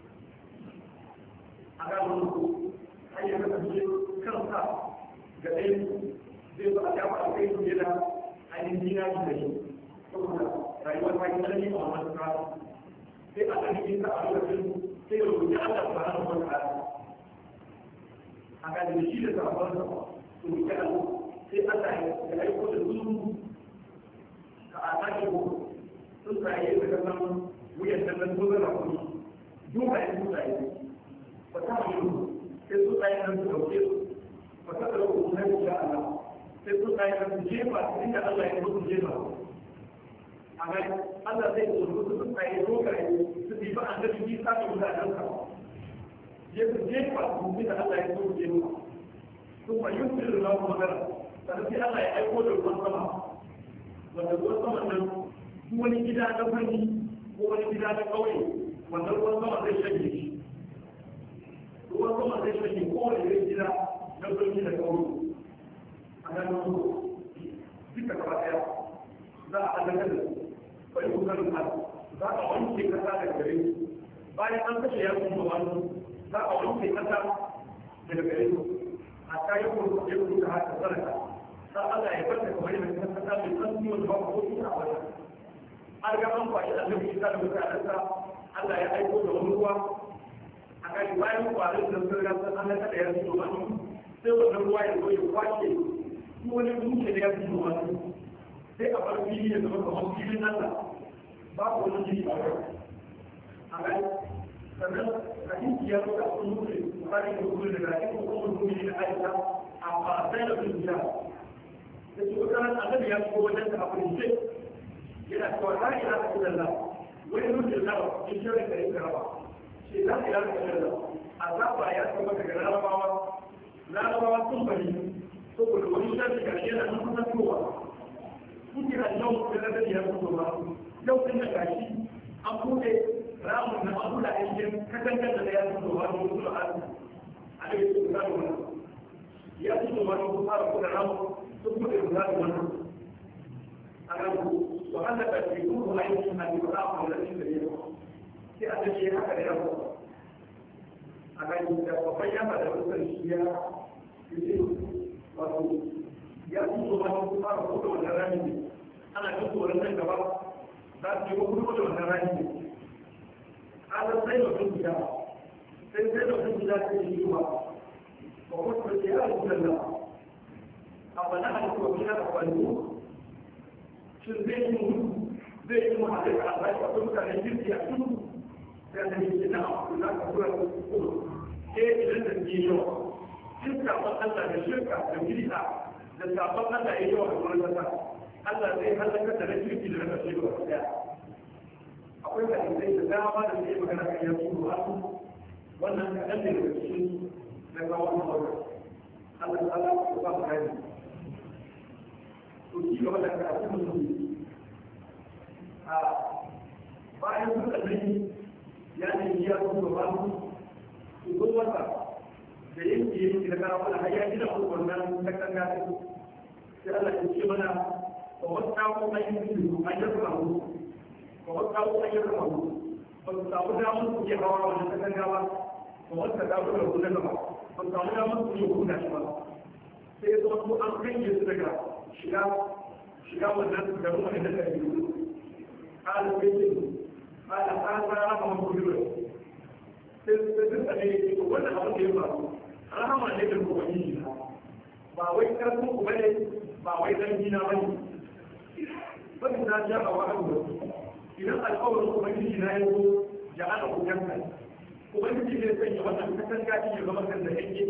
A: a ga wani har ya kasance kansa ga ɗaya zai ba a yawa a kai su da ainihin jina da shi saboda rayuwar ta yi tsanani a wannan rana sai a ɗan Isa a lokacin sai ya rubuta Allah subhanahu wa ta'ala a ga da shi da sabon sa su rubuta Allah sai Allah ya aiko da su ka a sake ko sun tsaye da kasan wuyan da nan zo da kuma duka ya su tsaye ba ta yi sai su tsaye nan su dauke su ba ta da ku sai ku sha Allah sai su tsaye nan su jefa inda Allah ya su jefa a ga Allah zai zo su tsaye dogaye su bi ba an da shi sa su mutanen ka ya su jefa su bi da Allah ya so je mu kuma yusir da mu magana sannan sai Allah ya aiko da ruwan sama wanda ruwan sama nan duk wani gida na fanni ko wani gida na kauye wanda ruwan sama zai shanye shi ruwan sama zai shanye kowane irin gida na birni da kauye a nan duka gaba daya za a halaka da su bai kusurin za a wanke kasa daga gare su bayan an kashe ya kuma wani za a wanke kasa daga gare su a ta yi kuma ya kuma ta haka sarka sa Allah ya fata kamar yadda ta kasa mai san ciwon da babu ko ina a wajen an ga an kwashi annabi isa da mutanen sa Allah ya aiko da wani ruwa a kai bayan kwarin da sun rasa an haka da ya fito wani sai wannan ruwa ya zo ya kwace ko wani dutse da ya fito wani sai a bar fili ya zama kamar filin Allah babu wani jini a wurin a gani sannan hadisi ya zo da sun mutu bukari da kuma da rafi ko kuma mutu da aisha a fasai da sun jiya da su kuka nan annabi ya shigo wajen da abu ce yana cewa la ilaha illallah wani mutu da in shirin da yake raba shi la ilaha illallah azaba ya saba daga larabawa larabawa sun bari saboda wani shirin da yana nan kusa towa kuke da yau da na ya fito ba yau din da gashi an bude ramun na abu da aikin katangar da ya fito ba da wasu al'adu a da yake da wannan ya fito ba da wasu fara kuma ramun sun bude da wannan a ga ku wa Allah ta ce ku aiki na da ramun da shi da yau sai a tace haka da yau a ga da babban yaba da wasu shi ya yi wato ya fito ba da wasu fara kuma wannan ramin ana jin tsoron nan gaba za su yi kuma da wannan rani ne kasan sai da sun gida sai sai da sun gida ta yi yiwa ba kuma su ce ya rubuta da a bana a kuma gida da kwallo shin zai yi mu zai yi mu hadin a zai a kuma mutane jirgi a tudu sai da yi na a za ka kura kuma ke idan da ke yawa shirka ban Allah da shirka da gida da sabon Allah ya yawa da wurin kasa Allah zai halaka da na kirki da na kashe ba daya akwai hadisai da dama da ke magana kan yanzu ba wannan kaɗan ne daga cikin na kawo na aure Allah ta'ala ya ba mu gani to ci gaba da karatu mu a bayan suka gani ya ne ya kuma ba mu su zo masa da yake yake da kana wani hayya gina ku wannan ta kan gani sai Allah ya ce mana wa wata ko ayyukan su ayyukan ku wa wata ko ayyukan ku ba su samu damar su ke hawa wannan ta kan gaba ba wata ta zo da kuma gaba ba su samu damar su ke hukunta shi ba sai ya zama ko an kange su daga shiga shiga wannan da ruwa da ta yi قال بيتي قال هذا رقم كبير sai da ne wannan abin da ya faru rahama ne da kuma yi ba wai karfin ku bane ba wai dan gina bane bane na ja a wa'an da idan alƙawarin kuma yi na yazo ya ana ku janka ubangiji zai sanya wannan katanga shi ya zama kan da yake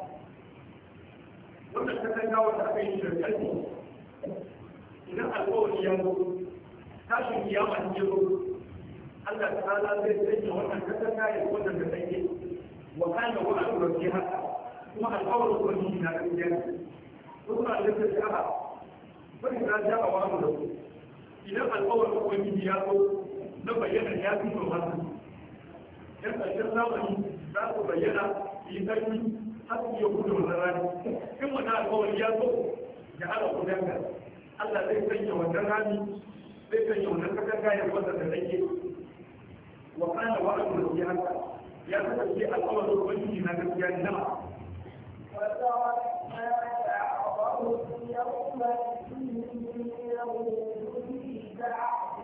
A: wannan katanga wanda aka yi da ƙarfi idan alƙawari ya zo tashin kiyama ne zo Allah ta'ala zai sanya wannan katanga ya wannan da take wa kana wa an rabbi haka kuma alƙawarin ubangiji na gaskiya kuma Allah ta sha'a bari na ja wa mu da idan alƙawarin ubangiji ya zo na bayyana ya fi to masu yan ƙarshen zamani za su bayyana yi ƙarfi har su iya gudu wannan rani in wannan alƙawari ya zo ya hana kudanka Allah zai sanya wannan rani zai sanya wannan katanga ya wanda da take wa kana wa'adu da haka ya kasance alƙawarin ubangiji na gaskiya ne nama
B: وتركنا بعضهم يومئذ يموت في بعض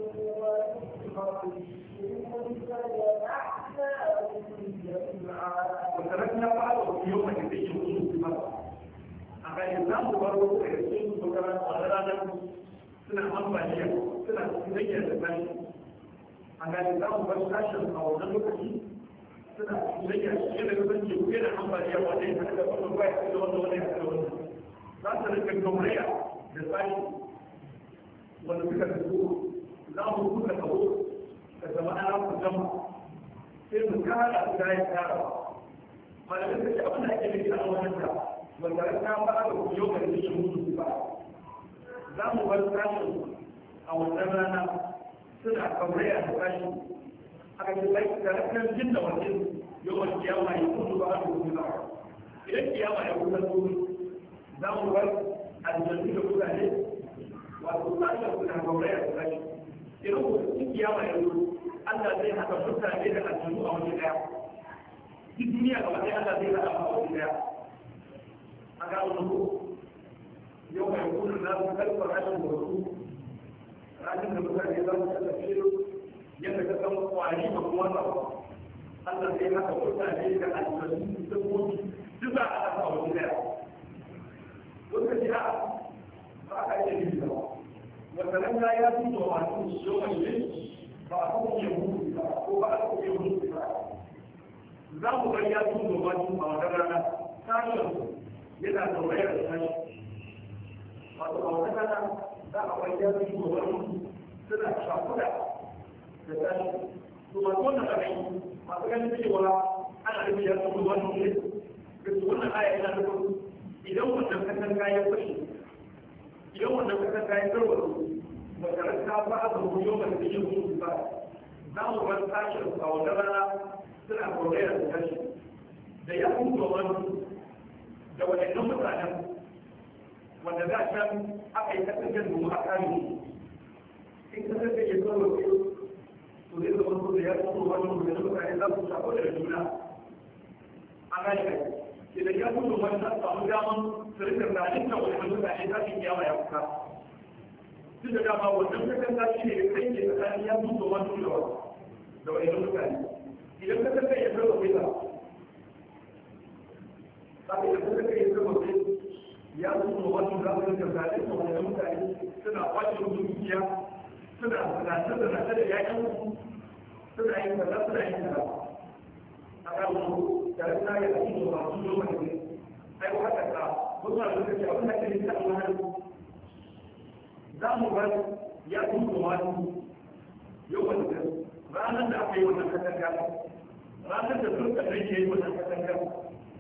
A: وتركنا بعضهم يوم يديه وجود بمرة أما الإسلام برضو يسين بكرة وغيرانا سنة أمبالية سنة سنية لبني أما الإسلام برضو أشهر أو نلوكي سنة سنية سنية لبني وكينا أمبالية وليس هذا كل واحد يقول وليس يقول لا ترك الجمهورية للبني ونفكر الدور لا ممكن الدور كما أنا في الجمع sai mu kara su da ya kara malamin da ke abin da ake nufi a wannan da wanda ya ta ba da kuma yau da ke mutu ba za mu bar sashen a wannan rana suna kamar a sashi aka ce sai da rakan jin da wajen yau wani kiyama ya kudu ba a kudu ba idan kiyama ya kusa su za mu bar aljannu da kudade wato sashen suna kamar a sashi idan kuma kiyama ya kudu Allah zai haɗa mutane da aljanu a waje ɗaya. Duk duniya ga wani Allah zai haɗa a waje ɗaya. A ga wani ko yau mai kuma na su kalfa rashin wasu rashin da mutane za su tallafe yadda ka san kwari ba kuma ba. Allah zai haɗa mutane da aljanu da dabbobi duk za a haɗa a waje ɗaya. Lokaci a ba a iya yi ba. Wata nan ya fi da wasu yau mai ba a kuma yin mutu ba ko ba a kuma yin mutu ba za mu bar ya tun gaba tun a wata rana sashen yana da wayar da sashi wato a wata rana za a bar ya tun gaba tun suna shafuda da sashi to masu wannan ra'ayi masu ganin cewa ana da ya tun gaba tun ne da su wannan aya yana da idan wannan kasan kayan fashe idan wannan kasan kayan tarwatsu makaranta ba a zama yau da yin mutu ba za mu bar sashen a wata rana suna korayar da tashi da ya kuma wani da wadannan mutanen wanda za can aka yi kasance domin a kare in kasance ya zo wasu to zai zama so da ya kuma wani wadannan mutane za su shafa da juna a gane kai idan ya kuma wani za su samu daman su rika zalin da wadannan mutane za su kiyama ya kuka duk da dama wannan katanga shi ne kai ke tsakanin ya mutu wani da wasu da wani mutane idan katanga ya zama bisa sabi da katanga ya zama bisa ya mutu wani da wani da zalin da wani mutane suna kwace musu dukiya suna zanace zanace da yakin suna yin kaza suna yin kaza a kan su da suna yi a cikin masu zo mai ai ko haka ka wasu na lokaci abin da ke nisa a wani za mu bar ya kuma wani yau wanda ranar da aka yi wannan katanga ranar da turka da ke yi wannan katanga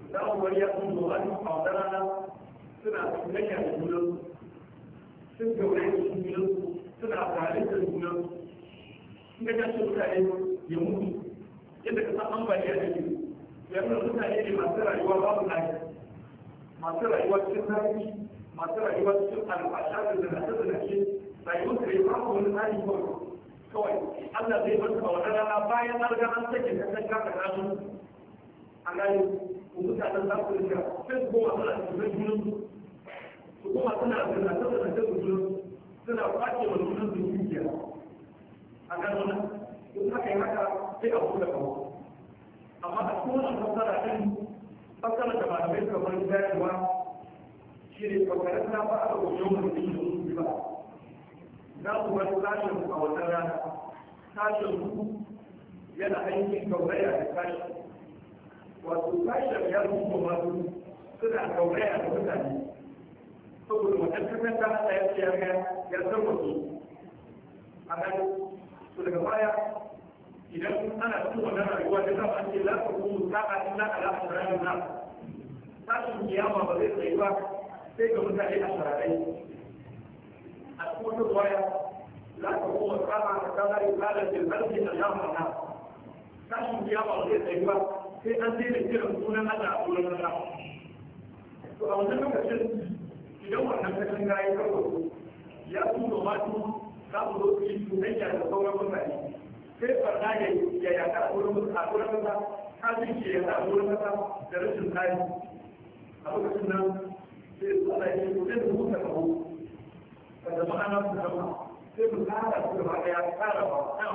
A: za mu bari ya sun zuwa a wata rana suna ganya da junan sun gauraye da junan suna tare da junan sun ga jashin mutane ya mutu yadda ka san ambaliya da ke yanzu mutane ne masu rayuwa babu lafiya masu rayuwa cikin zafi masu rayuwa cikin albasha da zanace-zanace rayuwar da ya babu wani tsari kawai kawai Allah zai bar ka wani rana bayan an ga an sake ka san ka kana su a gani ku mutanen za ku rika sai su koma suna cikin junan su su koma suna zanace-zanace su junan suna kwace wa junan su dukiya a gani wannan in haka yi haka sai a buɗe kawo amma a cikin wannan fasara ɗin fasara da malamai kamar bayarwa shi ne kwakwarar na ba a wajen mutum da su ba za ku bar sashen a wata rana sashen ku yana aikin gauraya da sashi wato sashen ya zuwa masu suna gauraya da mutane saboda wata kasar ta hada ya ce ya ya san wasu a nan to daga baya idan ana cikin wannan rayuwa da zama ce za ka kuma sa'a illa ala asrarin na sashen kiyama ba zai tsayi ba sai ga mutane a sararai a cikin wata ruwaya za ka kuma sa'a ta kaza ibada da zarfi da yamma na sashen kiyama ba zai tsayi ba sai an daina kiran sunan Allah a sunan Allah to a wannan lokacin idan wannan kashin gayi kawai ya tuno matu za mu zo su yi tunayya da sauran mutane sai farna ya ya yaka a wurin a wurin kasa kafin ke yaka a wurin kasa da rashin tsari a lokacin nan sai su ala yi ko sai su muka kawo ka zama ana su zama sai mu tsara su gaba daya tsara ba na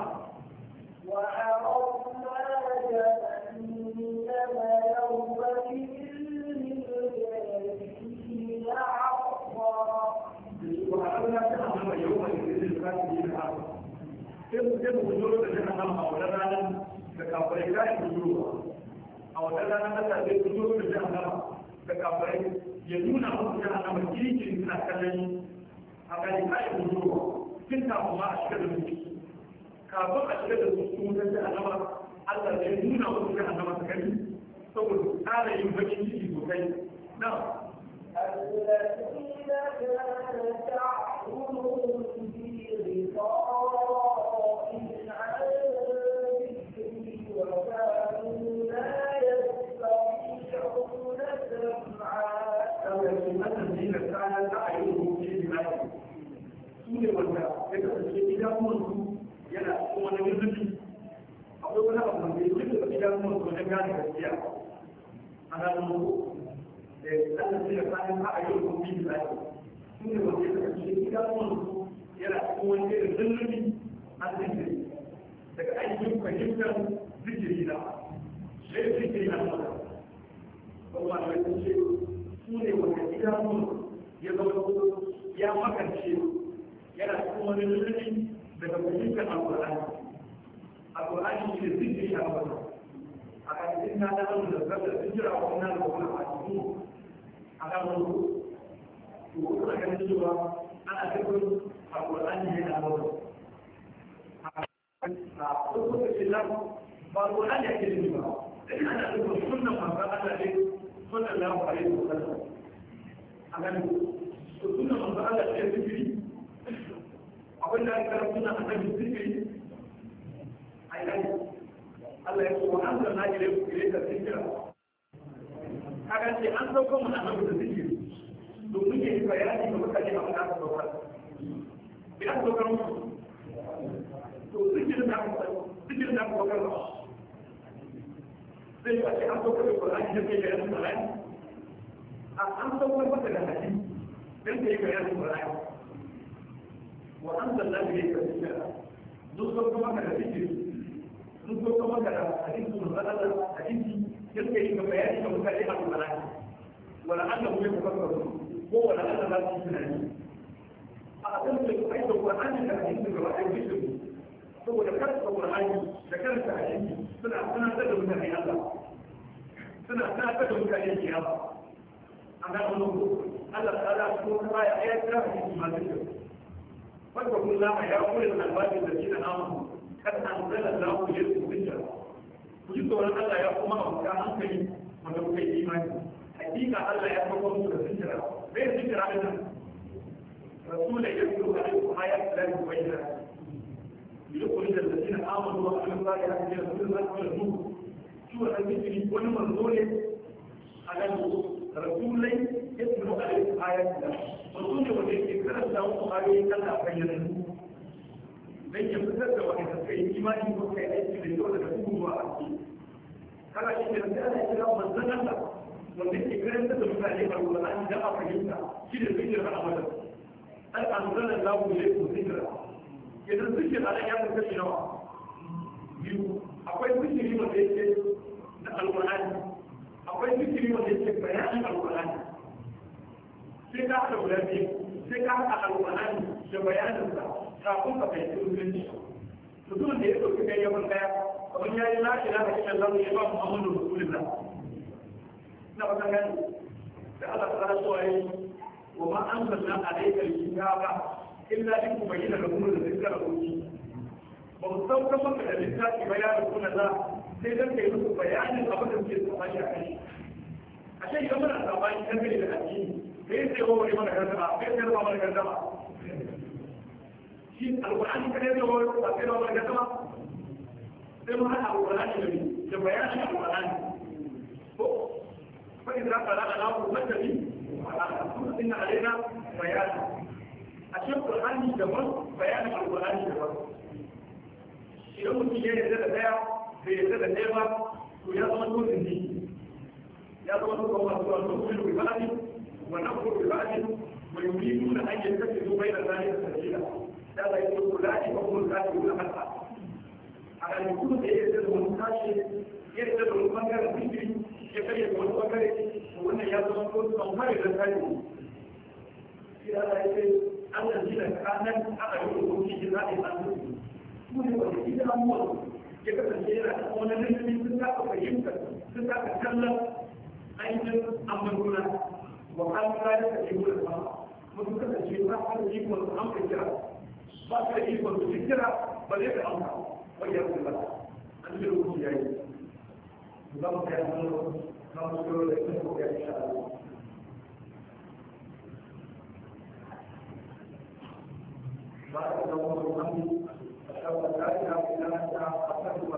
B: وعرضنا جهنم يومئذ للكافرين عرضا
A: وعلمنا جهنم يوم الكافرين عرضا sai mu sai mu bujuro da jahannama a wannan ranar da kafirai za su bujuro a wannan ranar Allah zai bujuro da jahannama da kafirai ya nuna musu jahannama kirkin suna kallon a gani ka yi bujuro tun kafin ma a shiga da su kafin a shiga da su cikin wutar jahannama Allah zai nuna musu jahannama su gani saboda tsara yin bakin ciki sosai na
B: الذين كانت أعينهم في غطاء عن ذكري وكانوا لا يستطيعون سمعا
A: الذين كانت أعينهم في بلاد su ne wanda ya kasance idanuwansu yana cikin wani zurfi akwai wani abu da ya zuba idanuwansu wajen gane gaskiya a ranar mutu da Allah sai ya kayan a yau ko bi da su ne wanda ya kasance idanuwansu yana cikin wani irin zurfi a zikiri daga aikin fahimtar zikiri na sai zikiri na mata kuma da wani ce su ne wanda idanuwansu ya zama ya makance yana cikin wani lulluɓi daga fahimtar alƙur'ani alƙur'ani shi ne zikiri a wata a ƙarƙashin na da wani zargar sun jira wa wannan da wani a cikin a kan wani to kuma ganin cewa ana cikin alƙur'ani ne na wata a farko da ce nan ba alƙur'ani ake nufi ba ana cikin sunan manzan Allah ne sunan lahu alaihi wa sallam a ganin to sunan manzan Allah ne zikiri abin da aka suna a kan zikiri a yi Allah ya ce wa an zanna ile ile da zikira kaga ce an sauko mu annabi da zikiri domin ya yi bayani ga mutane abin da aka saukar bi aka saukar musu to zikirin da aka zikirin da aka saukar ba zai yi a ce an saukar da Qur'ani da kai bayanin Qur'ani an saukar maka da hadisi dan kai bayanin Qur'ani وأنزلنا إليك الذكر نذكر كما كان ذكر نذكر كما كان حديث من غلط حديث يلقي ببيان مكلمة الملائكة ولعلهم يتفكرون هو لعل لا تجد أتمسك أيضا القرآن كحديث الرأي ذكر هو ذكرت القرآن ذكرت حديث سنة سنة تدعو من الله سنة سنة تدعو من الله أنا أقول الله تعالى سبحانه وتعالى آيات كافية ما ذكر فاتقوا الله يا أولي الألباب الذين آمنوا قد أنزل الله إليكم ذكرا وجدت أن الله يقوم أو كان أنكري wanda kuka yi imani hakika Allah ya kawo musu da zikira bai zikira din nan rasul ya yi ko da ku ayat da ku bayyana يخرج الذين امنوا وعملوا الصالحات من الظلمات الى النور شو الذكر wani manzo ne على rasulai yatlu alaihi ayatuna manzo ne wanda yake karanta muku ayoyin Allah bayyana dan ya fitar da wani suka yi imani ko kai aiki da yau daga cikin ruwa a ciki kana shi da sai Allah ya kira manzon Allah wanda yake karanta da mutane a Qur'ani da a fahimta shi da zikir a amalan al anzala Allahu ilaykum zikra idan zikir ala ya kuka shi nawa biyu akwai zikiri wanda yake da alqur'ani akwai zikiri wanda yake bayanin alqur'ani sai ka haɗa guda biyu sai ka haɗa alqur'ani da bayanin sa kafin ka fahimci musulunci mutumin da ya ɗauki kai yawan ɗaya kamar ya yi la ilaha illallah ya ba muhammadu rasulullah na ba gani da Allah ta so ayi wa ma anzalna alayka alkitaba illa in tubayyana lakum rizqa lakum ba mu sauka maka da littafi bayanin kuna za sai dan kai musu bayanin abin da suke tsammani a kai a ce idan muna tsammani kan gani da addini kai sai wa wani mana gardama kai sai wa mana gardama shi alqur'ani kada ya zo ba sai wa mana gardama sai mu hada alqur'ani da da bayanin alqur'ani ko fa idza qara'a lahu fatabi inna alaina bayan a cikin qur'ani daban bayanin alqur'ani daban idan mutum ya yarda da daya bai yarda da ɗaya ba to ya zama dole ne ya zama dole ba su wato kullu bi ba'di wa naqulu bi ba'di wa yuriduna an yattakhidhu bayna dhalika sabila da la yakunu lati wa hum kafirun hatta a kan mutum da ya yarda da wani tashi ya yarda da wani bangaren zikiri ya karya da wani bangare wannan ya zama dole ba mai da kai shi da ya ce Allah jina kanan aka yi hukunci jina'i an zuci su ne wanda ita amuwa ya kasance yana da wani lalami sun saka fahimtar sun saka kallon ainihin amurkuna wa kalmura da kake wurin ba mutum kasance ba su da ikon su amsa kira ba su da ikon su kira ba zai da amsa wajen kula an ji rubutu ya yi za mu kai hannu na musu kiro da ita ko ya insha Allah بارك الله فيكم